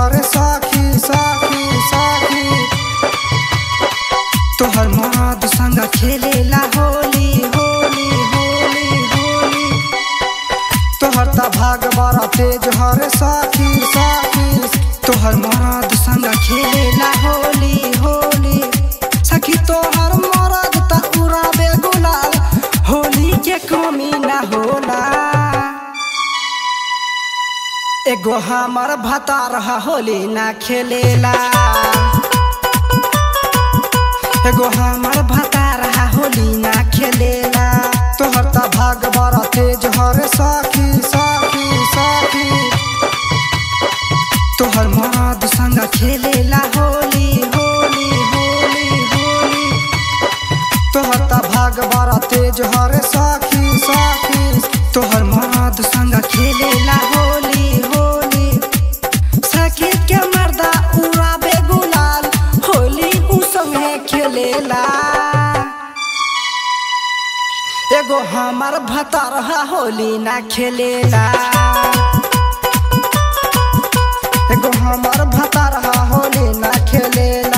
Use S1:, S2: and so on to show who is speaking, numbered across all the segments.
S1: हरे साखी साखी साखी तोहर मराद संग खेलेला होली होली होली होली तोहर त भाग बड़ा तेज हरे साखी साखी तोहर मराद संग खेलेला होली होली सखी तोहर मराद त उड़ाबे गुलाल होली के कमी ना होला एगो हमर भता रहा होली ना खेलेला एगो हमर भता रहा होली ना खेलेला तोहर त भाग बड़ा तेज हरे साखी साखी साखी तोहर मराद संग खेलेला होली होली होली होली तोहर त भाग बड़ा तेज हरे साखी साखी तोहर मराद संग खेलेला होली होली सखी के मर्दा उड़ाबे गुलाल होली उ संगे खेलेला एगो हमर भतारहा होली ना खेलेला एगो हमर भतारहा होली ना खेलेला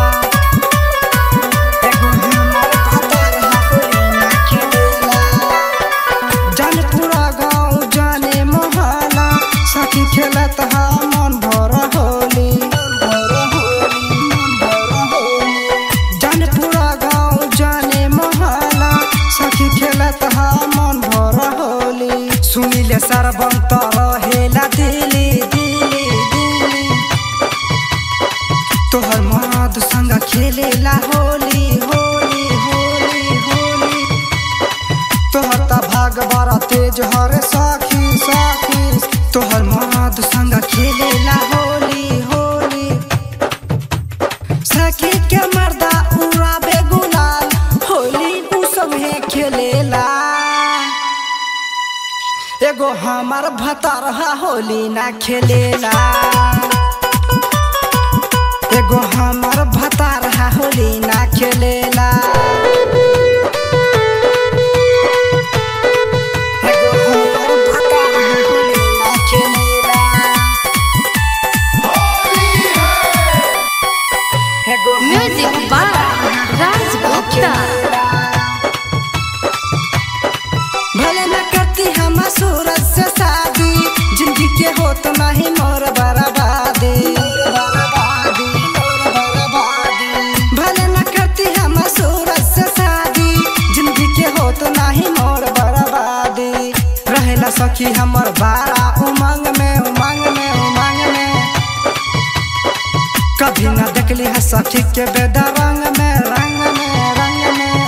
S1: एगो हमर भतारहा होली ना खेलेला जान पूरा गाँव जाने मोहल्ला सखी खेलत हा मन भर होली जान पूरा गाँव जाने मोहल्ला सखी खेलत हा मन भर होली सुनिले सरबंत रहेला दिली दिली दिली तोहर मराद संग खेलेला होली होली होली होली तोहर त भाग बड़ा तेज हरे साखी साखी तोहर मराद संग खेलेला होली होली सखी के मर्दा उड़ाबे गुलाल होली उ संगे खेलेला एगो हमर भतारहा होली ना खेलेला एगो हमर भतारहा होली ना खेलेला एगो हमर भतारहा होली ना खेलेला एगो
S2: म्यूजिक बाय राज गुप्ता
S1: भले न करती हम सूरज से शादी जिंदगी के होत नहीं मोर बर्बादी भले न करती हम सूरज से शादी जिंदगी के होत नहीं मोर बर्बादी रहेला सखी हमर बारा उमंग में उमंग में उमंग में कभी न देखली है सखी के बेदा रंग में रंग में रंग में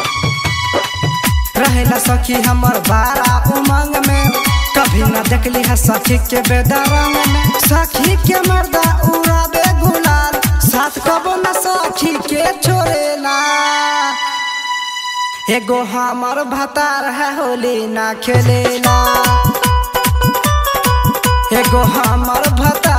S1: रहेला सखी हमर बारा उमंग में कभी न देखली है सखी के बेदा रंग में सखी के मर्दा उड़ाबे गुलाल साथ कबो न सखी के छोड़ेला एगो हमर भतार है होली ना खेलेला एगो हमर भतार